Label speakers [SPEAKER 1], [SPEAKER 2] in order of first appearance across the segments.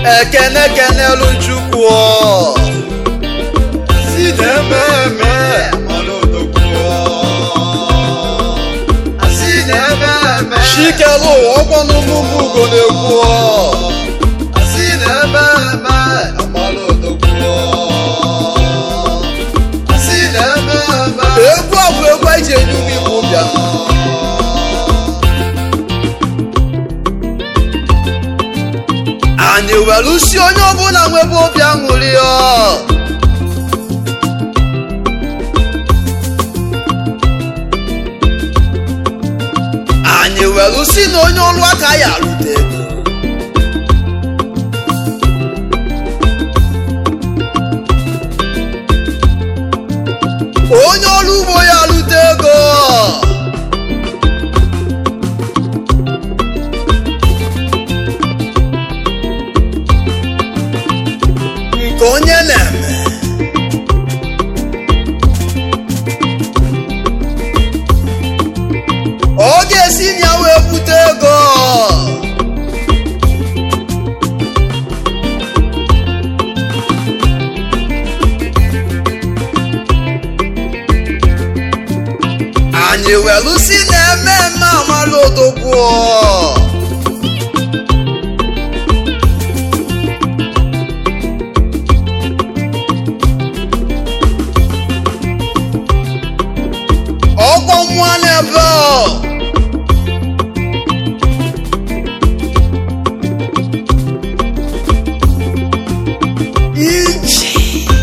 [SPEAKER 1] ekene kenelu chukwu
[SPEAKER 2] si na-eme eme ọlụdogwu si na-eme eme
[SPEAKER 1] chikelu ụwa ọgwanụ mụmụ ugo na-ekwu
[SPEAKER 2] si na-eme eme ọlụdogwu si na-eme eme
[SPEAKER 1] egwu a bụ egwu anyị ji enye ụmụ igbo bịa anyị were si onye ọbụla nwebe obi aṅụrị ọ anyị were si na onye ọrụ aka ya arụte ego onye ọrụ ugbo ya arụte ego nke onye na-eme ọ ga-esi na ya wee bute ego anyị welu si na-eme eme amala odogwu ọgbọ mmụọ n'ebe ọ iji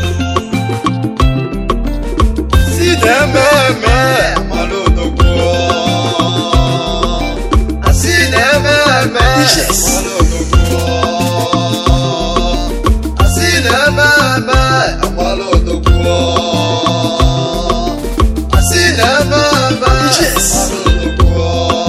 [SPEAKER 2] si na-eme eme ọlụdogwu si na-eme eme
[SPEAKER 1] Yes.
[SPEAKER 2] ọlụdogwu si na-eme eme ọlụdogwu si na-eme eme
[SPEAKER 1] Yes.
[SPEAKER 2] ọlụdogwu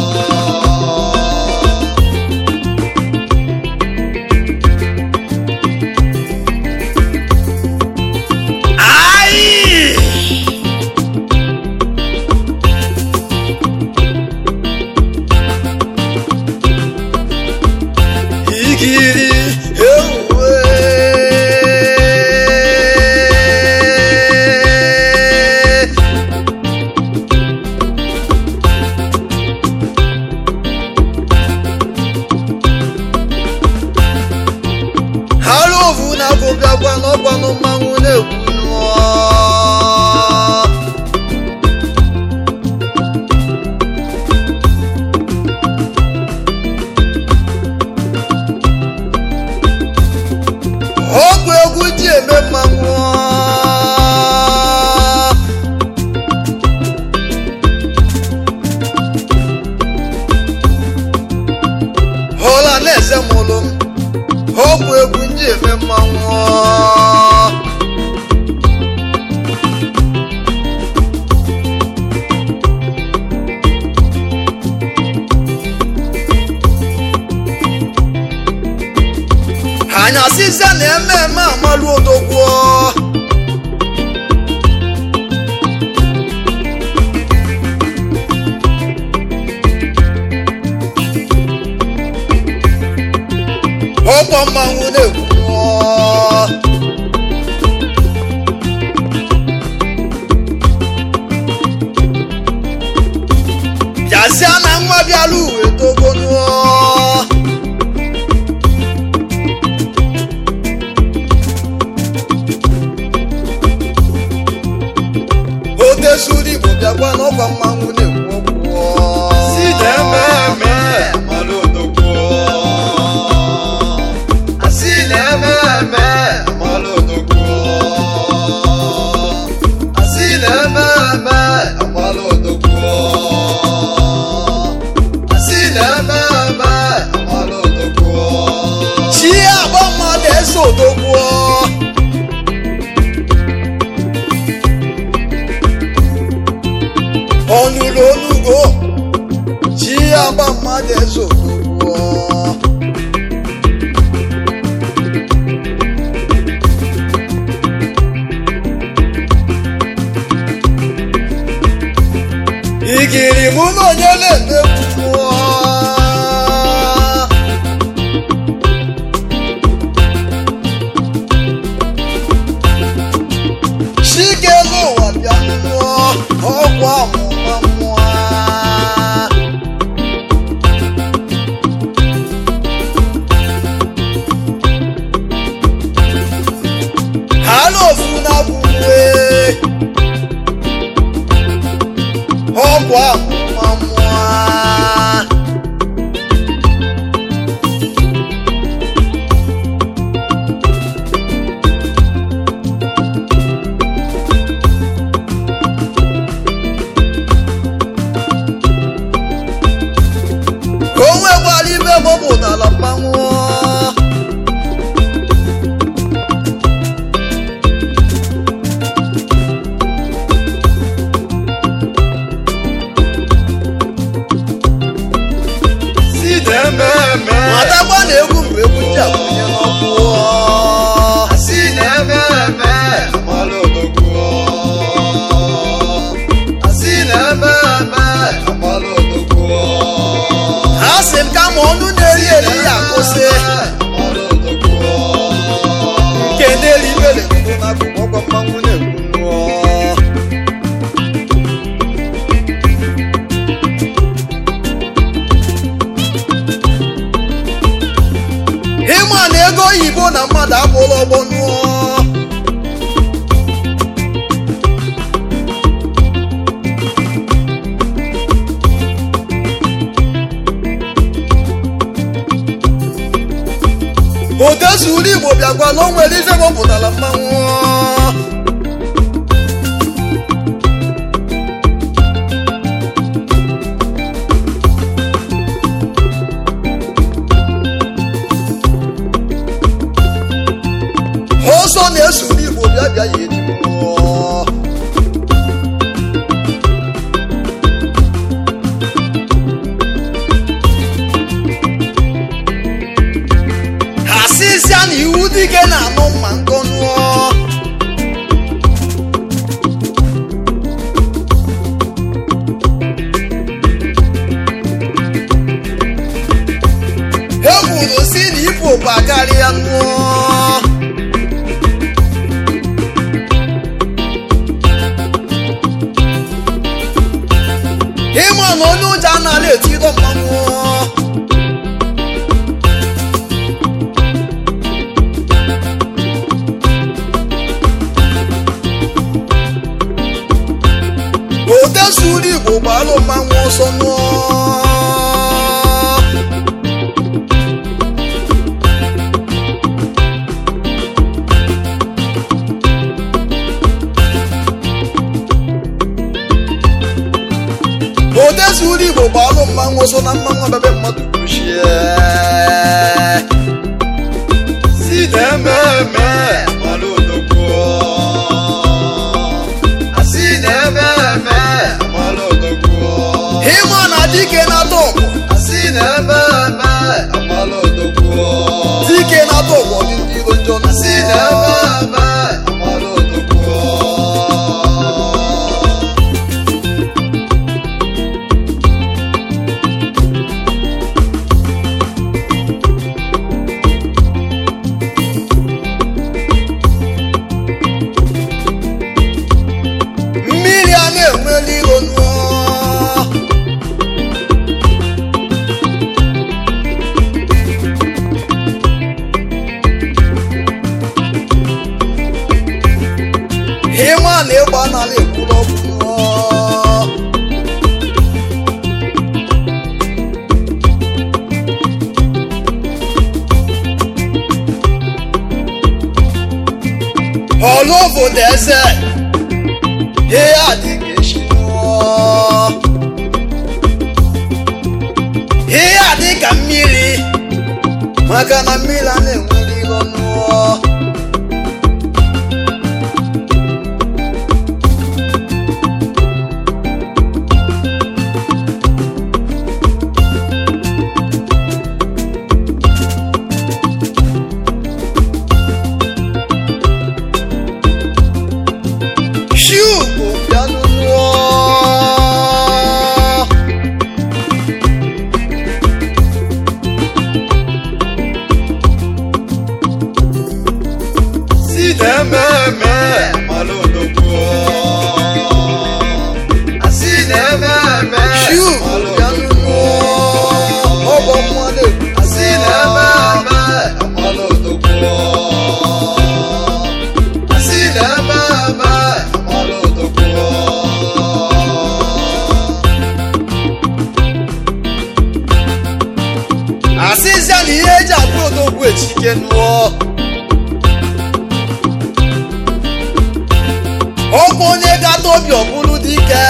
[SPEAKER 1] Ai! Igiri ewe Halovu na-agụbịakwa n'ọgwanụ mmanwụ na-ekwu nụọ ọgwụ egwu ji eme mmanwụ hụla na-eze mụlụ m ọgwụ egwu ji eme mmanwụ anyasịza na-eme eme amalụ odogwu ọkwa mmanwụ na-ekwu mmụọ bịazịa na nwa bịara uwe togo nụọ otezuru igbo bịakwa n'ọkwa mmanwụ na-ekwu okwu
[SPEAKER 2] si na-eme eme ọlụdogwu si na-eme eme ọlụdogwu si na-eme eme ọlụdogwu si na-eme eme ọlụdogwu
[SPEAKER 1] chi agba mmadụ eze odogwu ọnụrụ onugo chi agba mmadụ eze odogwu igiri mụ na onye na-emegbu mmụọ ego oyibo na mmadụ abụla ọgbọ nụọ odezuru igbo bịakwa na o nwere ife mọpụtara mmanwụ ọsọ na-esuru igbo bịa bịa ya eji mmụọ ha sịsịa na iwu dike na-anụ mma nkọ nụọ e kwuru si na ibu ụba karịa nụọ ịma na onye ụjọ anaghị etiro mmanwụ odezuru igbo gbalụ mmanwụ ọsọ nụọ odezuru igbo gbalụ mmanwụ ọsọ na mmanwụ abebe mmadụ kwuchie
[SPEAKER 2] si na-ememe amalụ odogwu asị na-ememe amalụ odogwu
[SPEAKER 1] ịma na dike na-atọ ọgwụ
[SPEAKER 2] asị na-ememe amalụ odogwu
[SPEAKER 1] dike na-atọ ọgwụ dị ndị iro njọ na
[SPEAKER 2] asị na-ememe amalụ odogwu
[SPEAKER 1] mmiri a na-enweli iro nụọ ịma na ịgba n'ala ekwuru ọgwụ nụọ ọlụ obodo eze ihe adịghị echi nụọ ihe adị ka mmiri maka na mmiri a na-enwere iro nụọ Shugo bịanụ nụọ
[SPEAKER 2] si na-ememe amalụ odogwu asị na-ememe
[SPEAKER 1] Shugo
[SPEAKER 2] amalụ
[SPEAKER 1] bịanụ
[SPEAKER 2] odogwu
[SPEAKER 1] nụọ ọgbọ mmụọ na-ekwu
[SPEAKER 2] asị na-ememe amalụ odogwu asị na-ememe amalụ odogwu
[SPEAKER 1] asịzịa na ihe eji abụ odogwu echike nụọ ọkwa onye gata obi ọbụlụ dike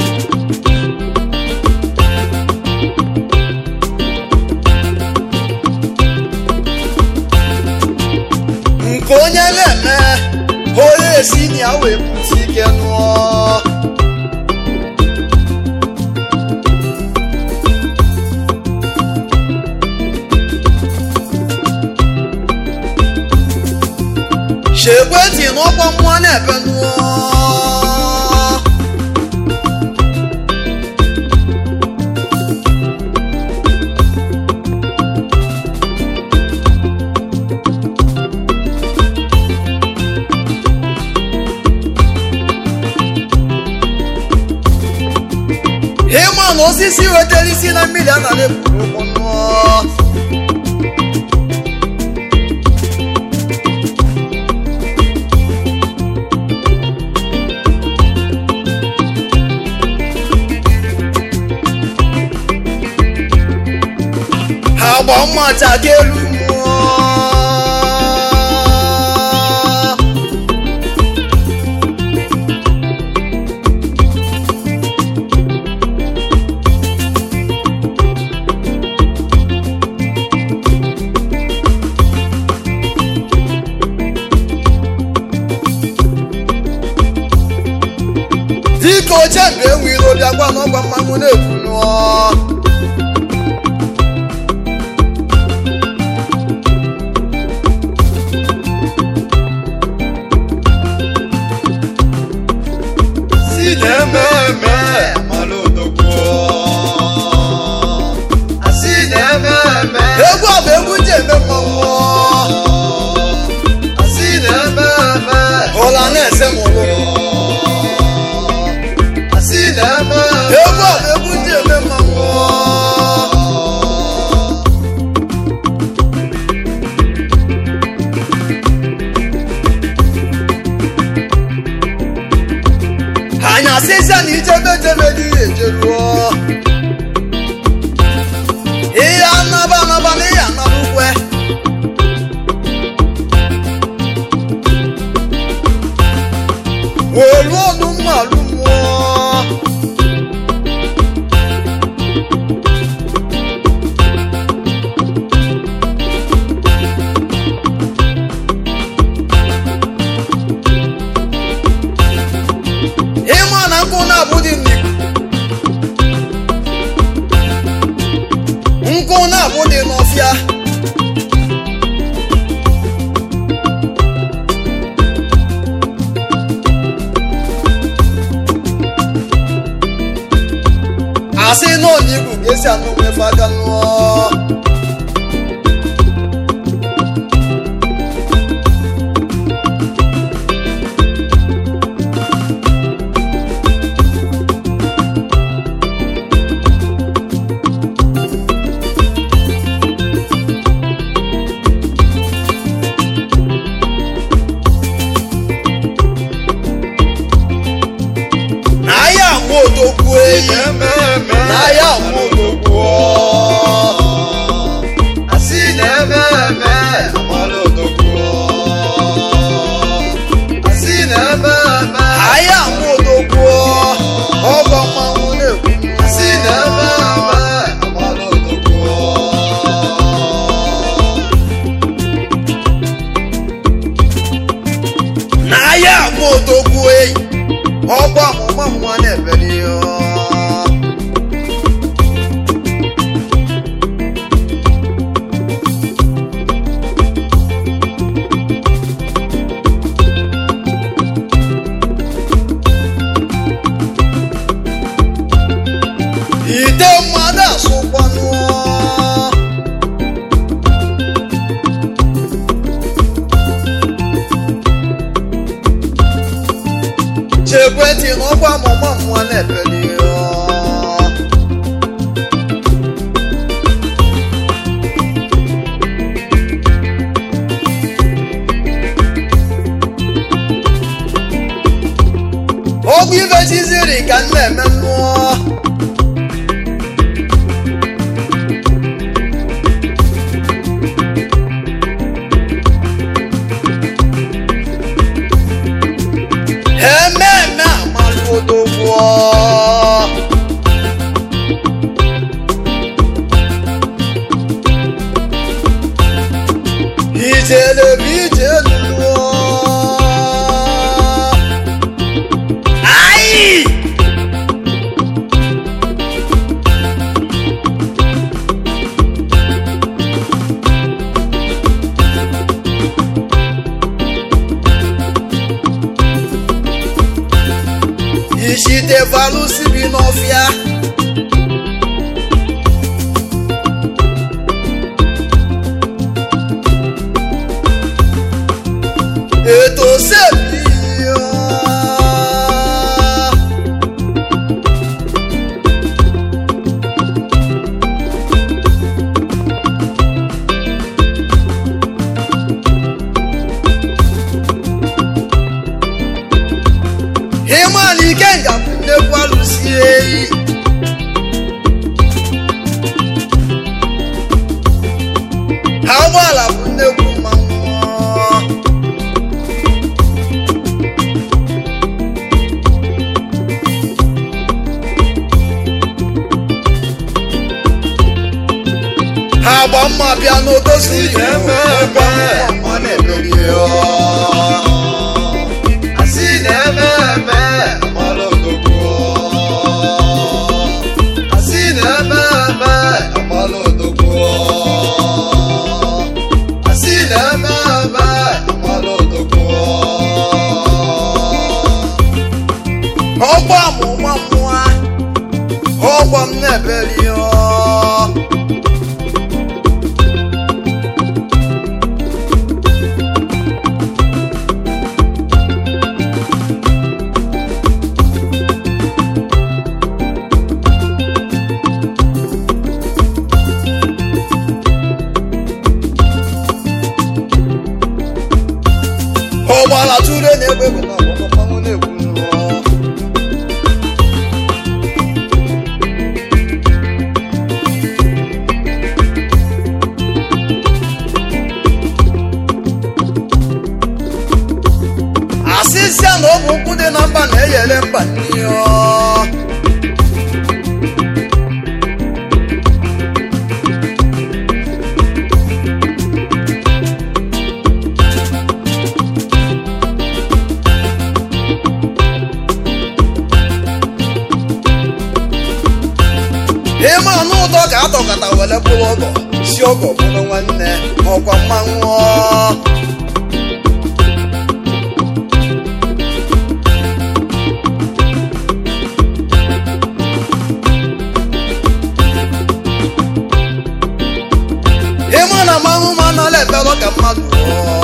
[SPEAKER 1] nke onye na-eme onye esi na ya wee pụta ike nụọ shekweti n'ọkwa mmụọ na-ebe nụọ ịma na osisi wetara isi na mmiri anaghị eburu ụkwụ nụọ agba mmata ka elu mmụọ dịka oche mgbe enwe iro bịakwa n'ọgwa mmanwụ na-ekwu nụọ
[SPEAKER 2] si na-ememe mara odogwu asị na-ememe
[SPEAKER 1] egwu a bụ egwu ji eme mmanwụ
[SPEAKER 2] asị na-ememe
[SPEAKER 1] ụla na-ese m ụlụ
[SPEAKER 2] asị na-ememe
[SPEAKER 1] egwu a bụ egwu ji eme mmanwụ anyị asịsịa na ijebe jebe dị ihe ejeruo ihe anaba anaba na ihe anaba ukwe welu ọnụ mmalụ mmụọ ịma na nkụ na-abụ dị n'ikuku nkụ na-abụ dị n'ọfịa asị na onye igwu ga-esi anụ nwefe aka nụọ na ya nwe odogwu eyi
[SPEAKER 2] na-ememe
[SPEAKER 1] na ya nwe odogwu
[SPEAKER 2] asị na-ememe mara odogwu asị na-ememe
[SPEAKER 1] aya nwe odogwu ọgọ mmanwụ na-ekwu
[SPEAKER 2] asị na-ememe mara odogwu
[SPEAKER 1] na ya nwe odogwu eyi ọgọ ọmụma mmụọ na-ebeli ya ite mmadụ asụkwanụ chekwentị n'ọkwa ọmụma mmụọ na-ebeli ya ọgwụ ife chiziri ka m na-eme mmụọ ememe amalụ odogwu ijele bụ ije lụọ Ai! Ishite valusi bi n'ọfịa ètò sèmi yọ. Ịma na ike nga bụ nnekwu alụsi eyi. mma bịa n'odozi
[SPEAKER 2] asị na-eme eme ọ na-emeri asị na-eme eme amala odogwu asị na-eme eme amala odogwu asị na-eme eme amala odogwu
[SPEAKER 1] ọgba mụma mmụọ ọgba m na-ebeli ọ ọgbara tụrụ na-egbe bụ na ọgbara mmanwụ na-ekwu nnọọ asịsịa na ọ bụ ụkwụ dị na mba na-eyere mba n'ihe ịma anụ ụtọ ka atọkọta were bụrụ ọgọ si ọgọ bụrụ nwanne ọkwa mmanwụ ịma na mmanwụ ma anala ebelọ ka mmadụ rụọ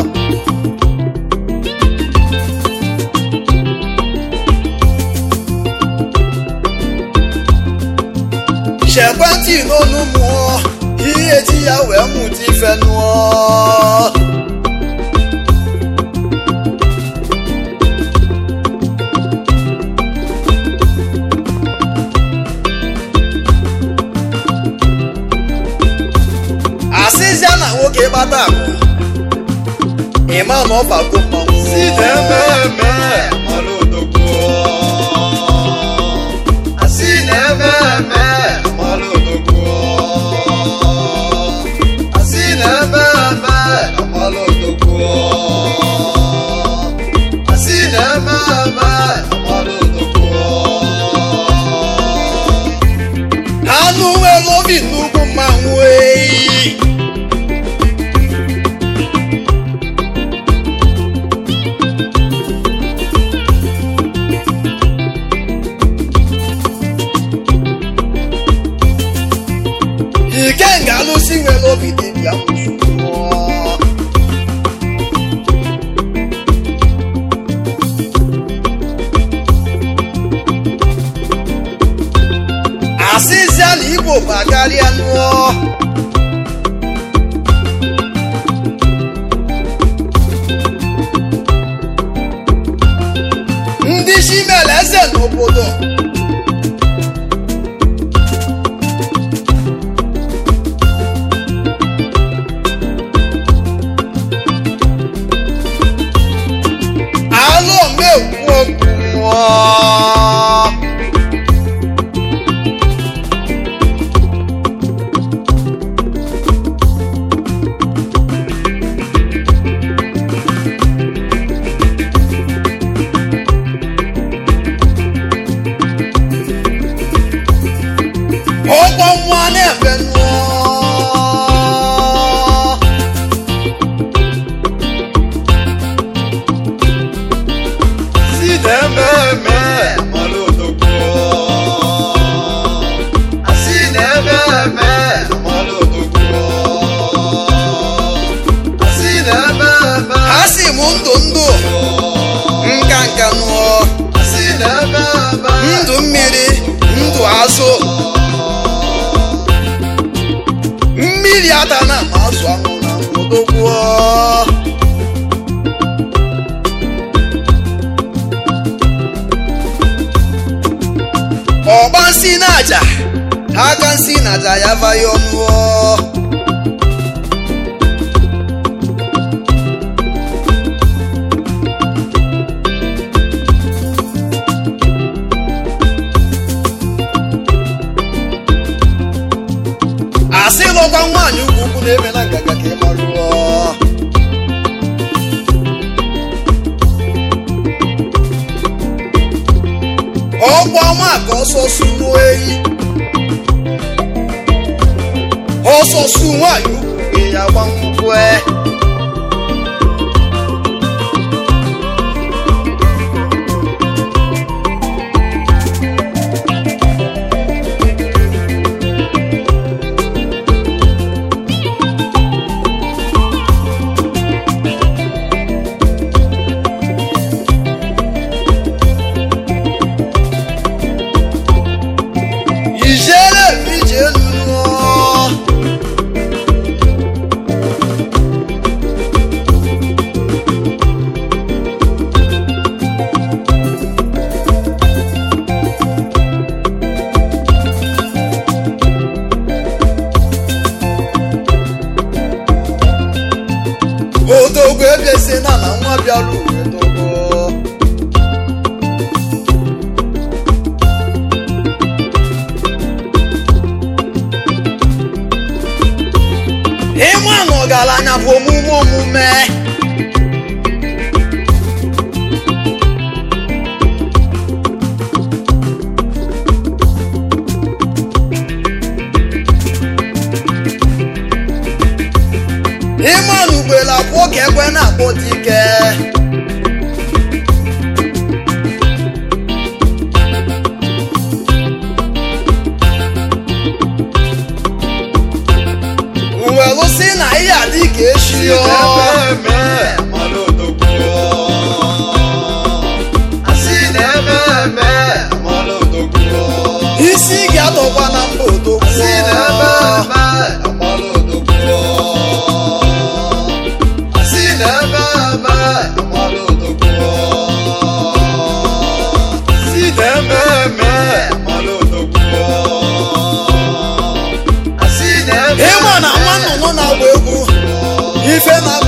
[SPEAKER 1] chekwentị n'onu mụọ ihe ji ya wee mụta ife nụọ asịzịa na nwoke gbata akụ ịma na ọ bago mmanwụ
[SPEAKER 2] asị na-eme eme amala odogwu asị na-eme eme amala odogwu asị na-eme eme amala odogwu asị na-eme eme amala odogwu
[SPEAKER 1] anụ nwere obi nnukwu mmanwụ eyi ike nga alụsị nwere obi dị bịa mmụọ asịzịa na igbo bakarịa nụọ ndị chimere eze n'obodo alụ omekwu okwu nwụọ ọgbọ nwa na-efe nụọ
[SPEAKER 2] asị na-eme eme amala odogwu asị na-eme eme amala odogwu asị na-eme eme
[SPEAKER 1] ha si m ndụ ndụ nka nka nụọ
[SPEAKER 2] asị na-eme eme
[SPEAKER 1] ndụ mmiri ndụ azụ mmiri ada na ma azụ anwụ na nwụdogwuo ọgba nsị na aja aka nsị na aja ya vaghị ọnụọ asị lụkwa nwaanyị ugwu ukwu na ọsọ sumu eyi ọsọ su nwanyị ukwu ya gba nkwụ e ijele ije nnụọ odogwu ebiesi na na nwa bịara uwe dogo ịma na ọgaranya bụ omume omume ịma na ugboro abụọ ka ekwe na-akpọ dike uwelu si na ihe adị ka echi ọ
[SPEAKER 2] eme mara odogwu asị na-eme eme mara odogwu
[SPEAKER 1] isi ga-atọkwa na mba odogwu
[SPEAKER 2] asị na-eme eme mara odogwu asị na-eme eme mara odogwu asị na-eme eme mara odogwu asị na-eme
[SPEAKER 1] ịma na nwa nnụnụ na-agba egwu ife na